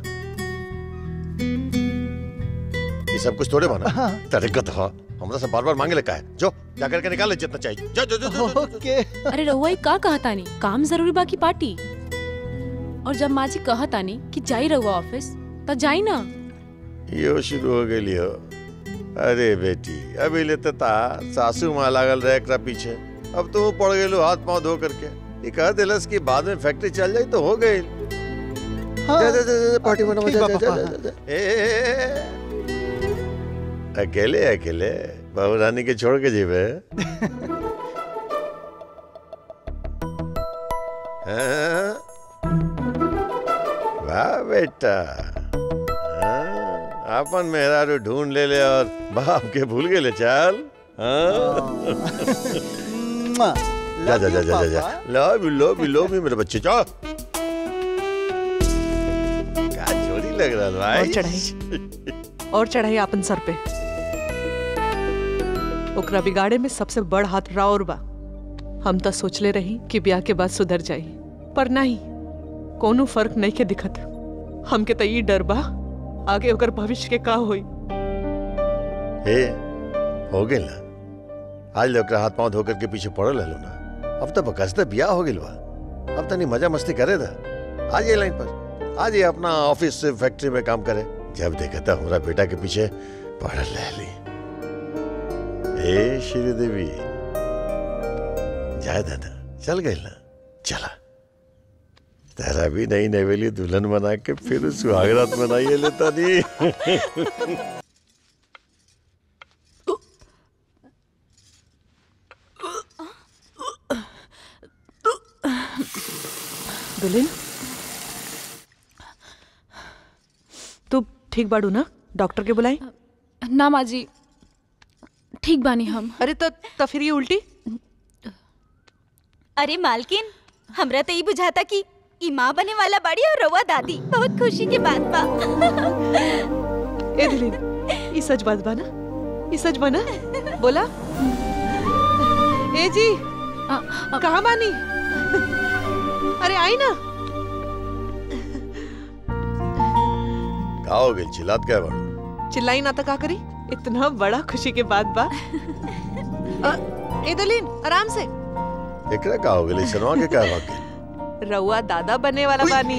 Speaker 5: ये सब कुछ थोड़े बना
Speaker 3: हाँ।
Speaker 5: तरीकत हो हमरा से बार बार मांगे लगा है जो जा करके निकाल ले जितना चाहिए जो जो जो, जो, जो, जो।
Speaker 3: ओके
Speaker 10: अरे रहुआ ई का कहता नहीं काम जरूरी बा की पार्टी और जब माँ जी कहता नहीं कि जाई रहुआ ऑफिस तो जाई ना
Speaker 5: यो शुरू हो गई हो अरे बेटी अभी लेते ता सासू माँ लागल रहे एकरा पीछे अब तू पड़ गेलो हाथ पांव धो करके ये कह दिलस कि बाद में फैक्ट्री चल जाई तो हो गई
Speaker 3: हाँ
Speaker 5: जा, जा, जा, जा, पार्टी मनाओ,
Speaker 3: ठीक
Speaker 5: जा,
Speaker 3: बा,
Speaker 5: जा, जा,
Speaker 3: पापा,
Speaker 5: जा, जा। ए, ए, ए, ए। अकेले अकेले बहू रानी के छोड़ के जीवे हाँ? वाह बेटा हाँ, अपन मेहरारू ढूंढ ले ले और बाप के भूल गए ले चल हाँ?
Speaker 3: मुआ।
Speaker 5: जा जा
Speaker 3: Love
Speaker 5: जा
Speaker 3: you,
Speaker 5: जा जा जा
Speaker 3: पापा।
Speaker 5: Love you love you love you मेरे बच्चे जा क्या जोड़ी लग रहा है
Speaker 6: और
Speaker 5: भाई
Speaker 6: चढ़ाई और चढ़ाई अपन सर पे ओकरा बिगाड़े में सबसे बड़ हाथ राउर बा हम तो सोचले रही कि ब्याह के बाद सुधर जाई पर नहीं कोनो फर्क नहीं के दिखत हमके तो ई डर बा आगे ओकर भविष्य के का होई
Speaker 5: हे हो गेल ना आज लोग हाथ पांव धोकर के पीछे पड़ल हलो ना अब तो बकसते बियाह हो गेल बा अब तनी मजा मस्ती करे था आज ये लाइन पर आज ये अपना ऑफिस से फैक्ट्री में काम करे जब देखा था हमारा बेटा के पीछे पड़ल रहली ए श्रीदेवी जाए दादा चल गई ना चला तेरा भी नई नवेली दुल्हन बना के फिर सुहागरात मनाइए लेता नहीं
Speaker 6: दुल्हन तू ठीक बाड़ू ना डॉक्टर के बुलाई
Speaker 10: ना माँ जी ठीक बानी हम
Speaker 6: अरे तो तो फिर ये उल्टी
Speaker 9: अरे मालकिन हमरा तो ई बुझाता कि ई माँ बने वाला बाड़ी और रवा दादी बहुत खुशी के बात बा
Speaker 6: ए दुल्हन ये सच बात बा ना ये सच बा ना बोला ए जी कहाँ बानी अरे आई ना
Speaker 5: का हो गई चिल्लात क्या बड़ो
Speaker 6: चिल्लाई ना तो का करी इतना बड़ा खुशी के बाद बा अ, ए दुल्हन आराम से
Speaker 5: एकरा का हो गई शर्मा के क्या भाग गई
Speaker 6: रउआ दादा बनने वाला बानी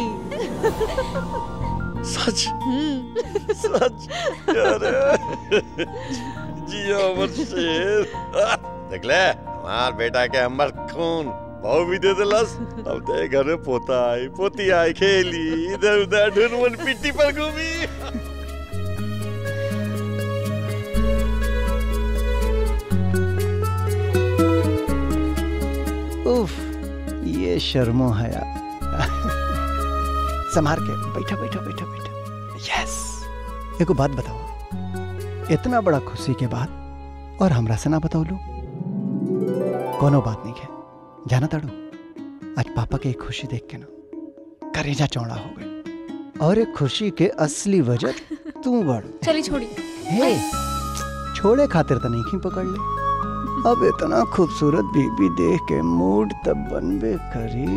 Speaker 5: सच
Speaker 6: हम्म
Speaker 5: सच अरे जियो अमर शेर देख ले हमार बेटा के अमर खून भाव भी दे दिलस अब ते घर में पोता आई पोती आई खेली इधर उधर ढूंढ पिट्टी पर घूमी
Speaker 3: उफ ये शर्मो हया संभार के बैठा बैठा बैठा बैठा यस एगो बात बताओ इतना बड़ा खुशी के बाद और हमरा से ना बताओ लो कोनो बात नहीं है जाना ताड़ू आज पापा के एक खुशी देख के ना करेजा चौड़ा हो गई और एक खुशी के असली वजह तू बड़ू
Speaker 10: चली छोड़ी
Speaker 3: हे छोड़े खातिर तो नहीं की पकड़ ले अब इतना खूबसूरत बीबी देख के मूड तब बनबे करी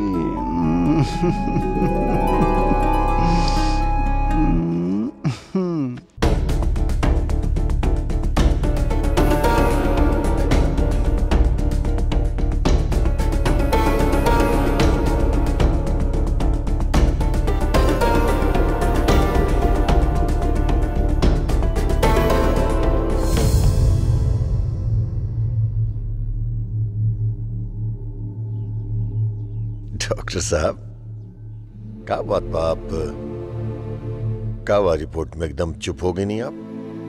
Speaker 5: डॉक्टर साहब क्या बात बा आप का हुआ रिपोर्ट में एकदम चुप हो गई नहीं आप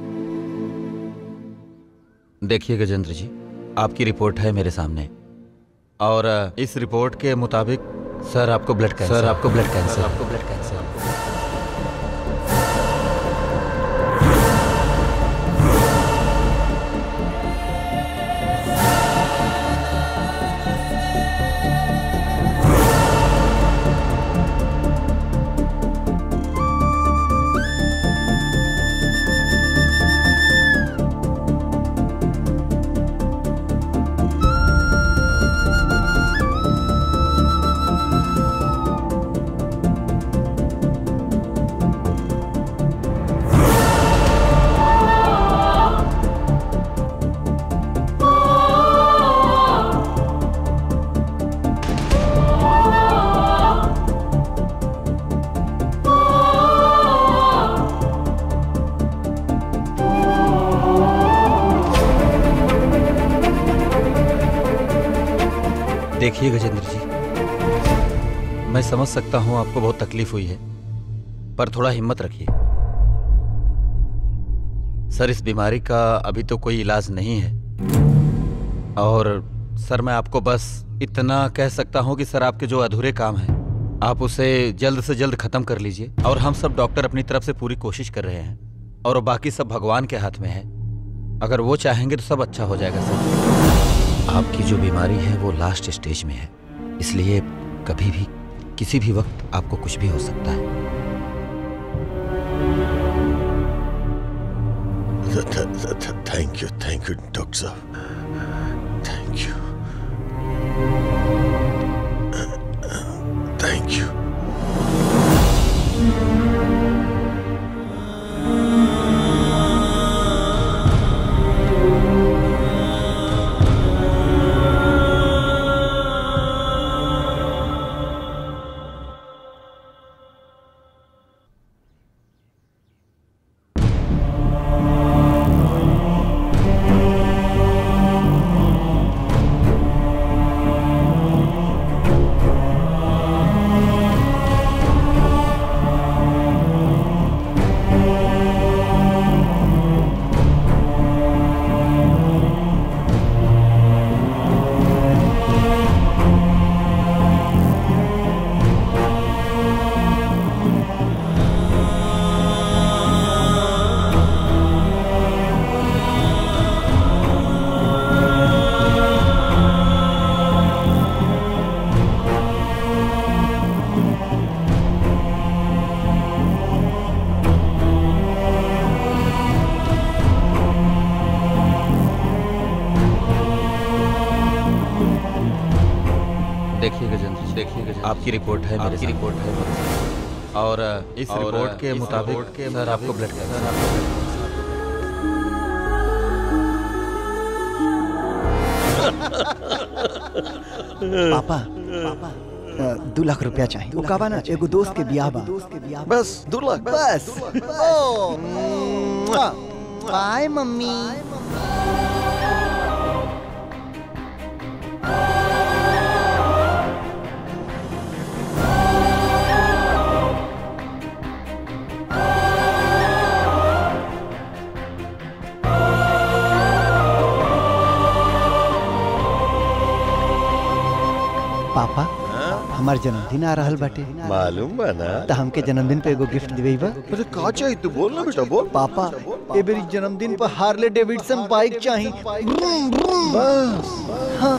Speaker 2: देखिए गजेंद्र जी आपकी रिपोर्ट है मेरे सामने और अ, इस रिपोर्ट के मुताबिक सर आपको ब्लड कैंसर सर आपको ब्लड कैंसर आपको ब्लड कैंसर देखिए गजेंद्र जी मैं समझ सकता हूं आपको बहुत तकलीफ हुई है पर थोड़ा हिम्मत रखिए सर इस बीमारी का अभी तो कोई इलाज नहीं है और सर मैं आपको बस इतना कह सकता हूं कि सर आपके जो अधूरे काम हैं आप उसे जल्द से जल्द खत्म कर लीजिए और हम सब डॉक्टर अपनी तरफ से पूरी कोशिश कर रहे हैं और बाकी सब भगवान के हाथ में है अगर वो चाहेंगे तो सब अच्छा हो जाएगा सर आपकी जो बीमारी है वो लास्ट स्टेज में है इसलिए कभी भी किसी भी वक्त आपको कुछ भी हो सकता है
Speaker 5: thank you thank you doctor साहब थैंक यू थैंक यू
Speaker 2: देखिए गजेंद्र जी, देखिए गजेंद्र आपकी रिपोर्ट है मेरी रिपोर्ट है मेरे साथ। और इस रिपोर्ट के मुताबिक सर आपको ब्लड कैंसर
Speaker 3: पापा अ, दू लाख रुपया चाहिए वो काबा ना एगो दोस्त के बियाह बा
Speaker 5: बस दो लाख
Speaker 3: बस ओ बाय मम्मी पापा हमार जन्मदिन आ रहल बाटे
Speaker 5: मालूम बा ना
Speaker 3: त हमके जन्मदिन पे एगो गिफ्ट दिबई बा
Speaker 5: अरे का चाहिए तू बोल ना बेटा बोल
Speaker 3: पापा ए बेरी जन्मदिन पर हार्ले डेविडसन बाइक चाहिए ब्रूम, ब्रूम।
Speaker 5: बस
Speaker 3: हाँ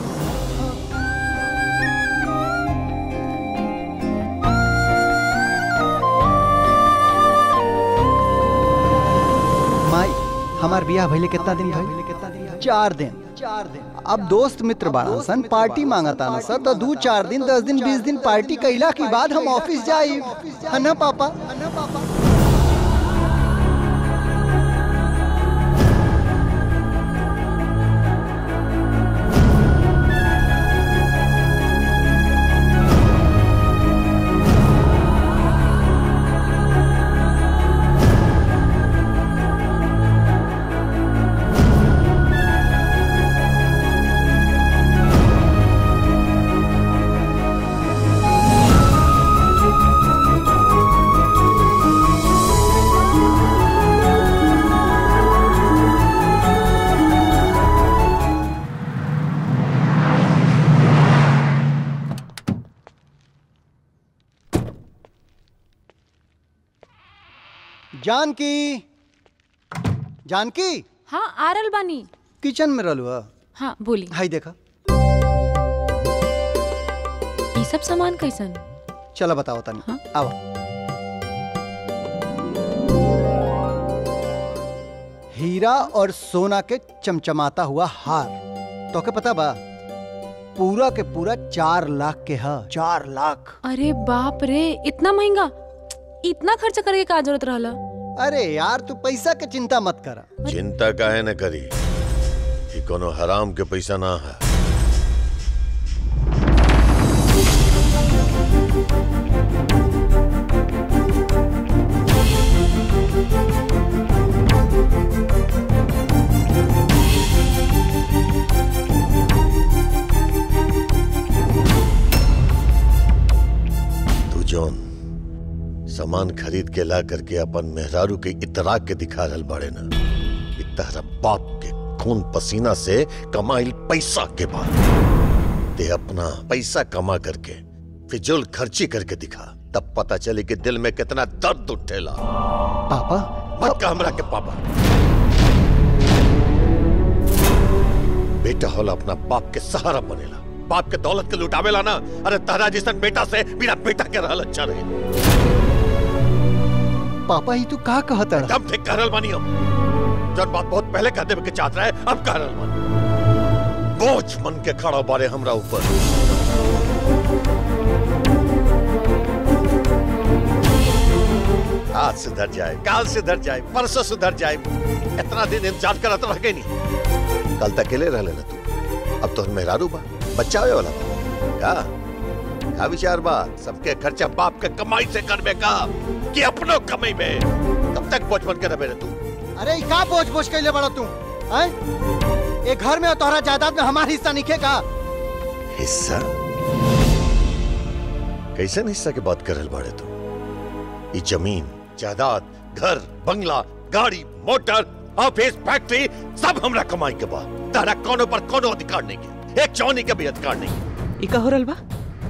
Speaker 3: माई हमार बियाह भइले कितना दिन भइल चार दिन चार दिन अब दोस्त मित्र बाड़ा सन पार्टी मांगता ना सर तो दू चार दिन दस दिन बीस दिन पार्टी कैला के बाद हम ऑफिस जाई है ना पापा है ना पापा जानकी जानकी
Speaker 10: हाँ आरल बानी
Speaker 3: किचन में रहलू हा
Speaker 10: हाँ बोली
Speaker 3: हाई देखा
Speaker 10: ये सब सामान कैसन
Speaker 3: चलो बताओ तनी
Speaker 10: हाँ?
Speaker 3: आओ हीरा और सोना के चमचमाता हुआ हार तो के पता बा पूरा के पूरा चार लाख के हा चार लाख
Speaker 10: अरे बाप रे इतना महंगा इतना खर्च करे के का जरूरत रहला
Speaker 3: अरे यार तू पैसा के चिंता मत करा
Speaker 5: चिंता काहे न करी ये कोनो हराम के पैसा ना है सामान खरीद के ला करके अपन मेहरारू के इतरा के दिखा रहल बाड़े ना इ तहरा बाप के खून पसीना से कमाइल पैसा के बाद ते अपना पैसा कमा करके फिजूल खर्ची करके दिखा तब पता चले कि दिल में कितना दर्द उठेला
Speaker 3: पापा
Speaker 5: मत कह हमरा के पापा बेटा होला अपना बाप के सहारा बनेला बाप के दौलत के लुटावेला ना अरे तारा जैसन बेटा से बिना बेटा के रहल अच्छा रहे
Speaker 3: पापा ही तू का कहता है
Speaker 5: एकदम ठीक कह रहल बानी हम जब बात बहुत पहले कह देवे के चाहत रहे अब कह रहल बानी बोझ मन के खड़ा बारे हमरा ऊपर आज सुधर जाए काल सुधर जाए परसों सुधर जाए इतना दिन इंतजार करत रह गई नहीं कल तक अकेले रह लेना तू अब तो मेहरारू बा बच्चा होए वाला बा का का विचार बा सबके खर्चा बाप के कमाई से करबे का कि अपनो कमाई में तब तक बोझ बन के रहे तू
Speaker 3: अरे ई का बोझ बोझ कैले बड़ा तू हैं ये घर में और तोहरा जायदाद में हमारा हिस्सा निके का
Speaker 5: हिस्सा कैसन हिस्सा की बात कर रहल बाड़े तू ये जमीन जायदाद घर बंगला गाड़ी मोटर ऑफिस फैक्ट्री सब हमरा कमाई के बाद तारा कोनो पर कोनो अधिकार नहीं के एक चौनी के भी अधिकार नहीं के
Speaker 6: ई का हो रहल बा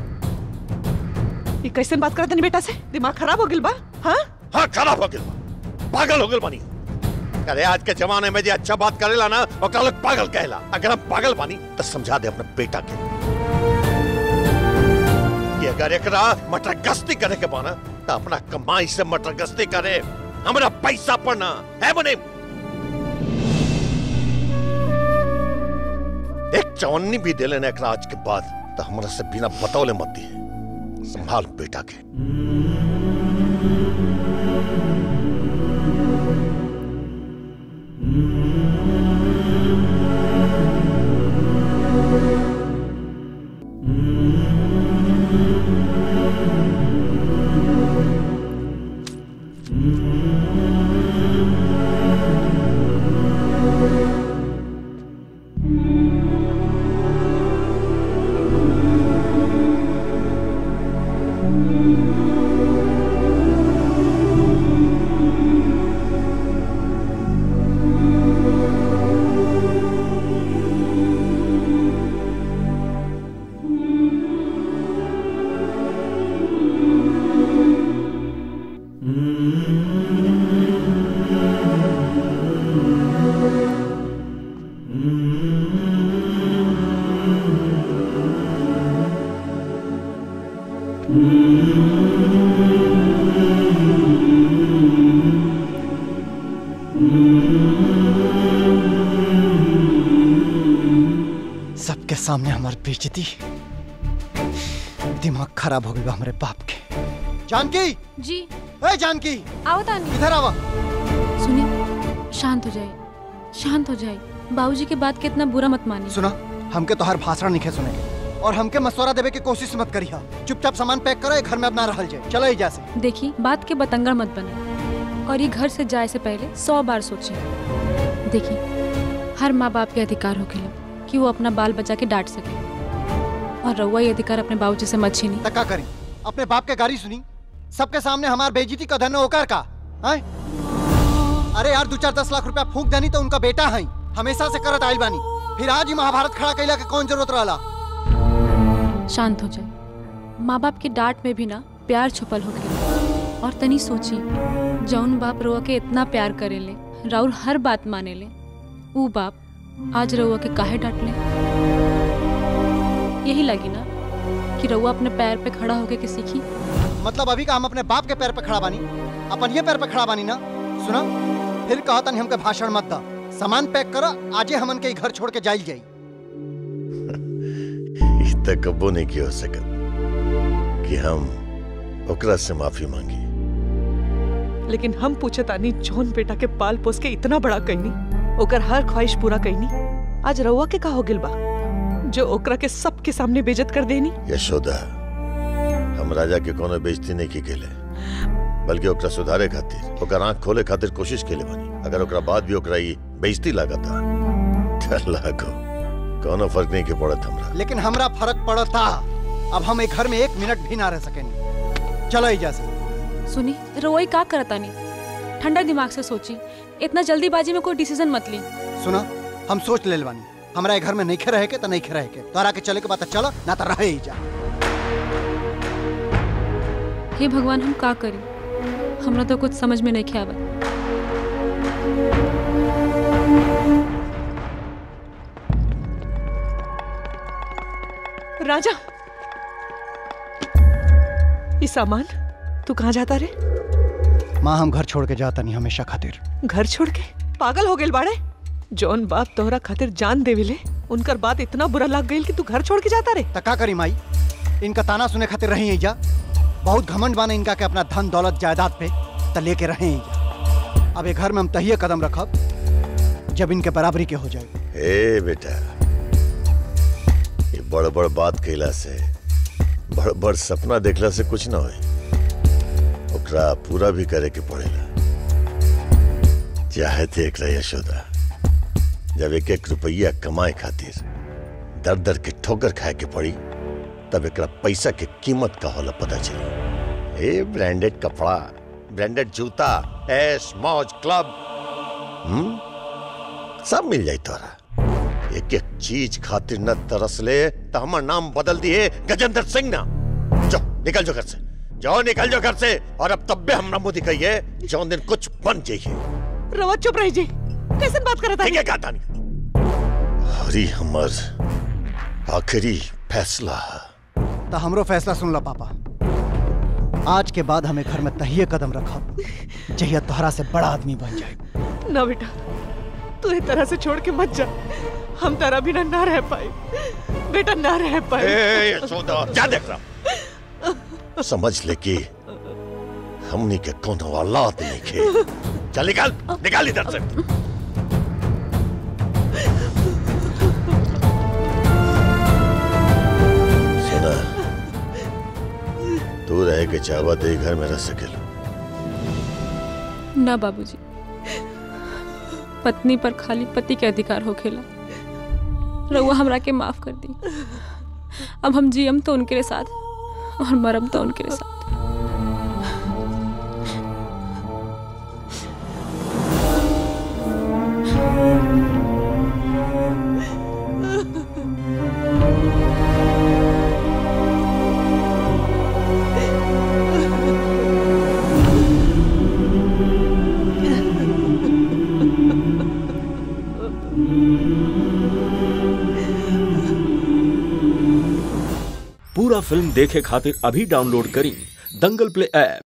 Speaker 6: ई कैसन बात करत नहीं बेटा से दिमाग खराब हो गिल बा हाँ
Speaker 5: हाँ खराब हो गया बा। पागल हो गए बानी अरे आज के जमाने में जो अच्छा बात करेला ना ओकरा लोग पागल कहेला अगर हम पागल बानी तो समझा दे अपने बेटा के कि अगर एकरा मटर गश्ती करे के बाना तो अपना कमाई से मटर गश्ती करे हमरा पैसा पड़ना है बने एक चवन्नी भी दे लेना एकरा आज के बाद तो हमरा से बिना बतौले मत दिए संभाल बेटा के
Speaker 3: सबके सामने हमारी बेइज्जती दिमाग खराब हो गई बा हमारे बाप के जानकी
Speaker 10: जी
Speaker 3: ए जानकी
Speaker 10: आओ तानी
Speaker 3: इधर आवा
Speaker 10: सुनिए शांत हो जाए शांत हो जाए बाबूजी के बात के इतना बुरा मत मानिए
Speaker 3: सुना हमके तो हर भाषण नहीं सुने और हमके मशवरा देवे की कोशिश मत करी चुपचाप सामान पैक करो ये घर में अब ना रहल जाए चलो एजा से
Speaker 10: देखिए बात के बतंगड़ मत बने और ये घर से जाए से पहले सौ बार सोचें देखिए हर माँ बाप के अधिकार हो खेला कि वो अपना बाल बचा के डांट सके और रउआ ये अधिकार अपने बाबूजी से मत छीनी
Speaker 3: तक्का करी अपने बाप के गाड़ी सुनी सबके सामने हमार बेइज्जती का धन होकर का है अरे यार दो चार दस लाख रुपया फूक देनी तो उनका बेटा है हमेशा से करत आइल बानी फिर आज ही महाभारत खड़ा कैला के कौन जरूरत रहला
Speaker 10: शांत हो जाए माँ बाप के डांट में भी ना प्यार छुपल हो गया और तनी सोची जौन बाप रउआ के इतना प्यार करेले राउर हर बात माने ले ऊ बाप आज रउआ के काहे डांट ले यही लगी ना कि रउआ अपने पैर पे खड़ा होके के सीखी
Speaker 3: मतलब अभी का हम अपने बाप के पैर पे खड़ा बानी अपन ये पैर पे खड़ा बानी ना सुना फिर कहा तनी हमके भाषण मत दा सामान पैक करो आजे हमन के ई घर छोड़ के जाइल जाई
Speaker 5: ई तक कबो नहीं की हो सकत कि हम ओकरा से माफी मांगी
Speaker 6: लेकिन हम पूछे तानी जौन बेटा के पाल पोस के इतना बड़ा कैनी ओकर हर ख्वाहिश पूरा कैनी आज रउआ के का हो गिल बा जो ओकरा के सबके सामने बेइज्जत कर देनी
Speaker 5: यशोदा हम राजा के कोनो बेइज्जती नहीं की केले बल्कि ओकरा सुधारे खातिर ओकर आंख खोले खातिर कोशिश केले बानी अगर ओकरा बाद भी ओकरा ई बेइज्जती लागता त लागो कोनो फर्क नहीं के पड़त हमरा
Speaker 3: लेकिन हमरा फर्क पड़ता अब हम एक घर में एक मिनट भी ना रह सकेंगे चलो एजा से
Speaker 10: सुनी रोई का करता नहीं ठंडा दिमाग से सोची इतना जल्दीबाजी में कोई डिसीजन मत ली
Speaker 3: सुना हम सोच ले बानी हमरा ए घर में नहीं रहे के तो नहीं रहे के तोरा के चले के बात चलो ना तो रहे ही जा
Speaker 10: हे भगवान हम का करी हमरा तो कुछ समझ में नहीं आवत
Speaker 6: राजा ये सामान तू कहाँ जाता रे
Speaker 3: माँ हम घर छोड़ के जाता नहीं हमेशा खातिर
Speaker 6: घर छोड़ के पागल हो गए बाड़े जौन बाप तोहरा खातिर जान देविले उनकर बात इतना बुरा लग गई कि तू घर छोड़ के जाता रे
Speaker 3: त का करी माई इनका ताना सुने खातिर रही है जा बहुत घमंड बाने इनका के अपना धन दौलत जायदाद पे त लेके रहे हैं जा अब ये घर में हम तहिए कदम रखब जब इनके बराबरी के हो जाए
Speaker 5: ए बेटा ये बड़ बड़ बात कैला से बड़ बड़ सपना देखला से कुछ ना होई ओकरा पूरा भी करे के पड़ेला चाहे थे एकरा यशोदा जब एक एक रुपया कमाए खातिर दर दर के ठोकर खाए के पड़ी तब एकरा पैसा के कीमत का होला पता चली ए ब्रांडेड कपड़ा ब्रांडेड जूता ऐश मौज क्लब हम्म सब मिल जाई तोरा एक एक चीज खातिर न तरस ले तो हमार नाम बदल दिए गजेंद्र सिंह ना जाओ निकल जो घर से जाओ निकल जो घर से और अब तब भी हमरा मुंह दिखाइए जो दिन कुछ बन जाइए
Speaker 6: रवा चुप रही जी कैसे बात करता
Speaker 5: ठीक है कहा हरी हमर आखिरी फैसला
Speaker 3: तो हमरो फैसला सुन लो पापा आज के बाद हमें घर में तहिए कदम रखब जहिया तोहरा से बड़ा आदमी बन जाए
Speaker 6: ना बेटा तू इस तरह से छोड़ के मत जा हम तेरा बिना ना रह पाए बेटा ना रह पाए
Speaker 5: ए, यशोदा जा देख रहा समझ ले कि हमनी के कोनो औलाद नहीं खे चल निकल निकल इधर से सुना तू रह के चाहवा तो घर में रह सकेलू
Speaker 10: ना बाबूजी पत्नी पर खाली पति के अधिकार हो खेला रउआ हमरा के माफ कर दी अब हम जियम तो उनके साथ और मरम तो उनके साथ
Speaker 11: पूरा फिल्म देखे खातिर अभी डाउनलोड करी दंगल प्ले ऐप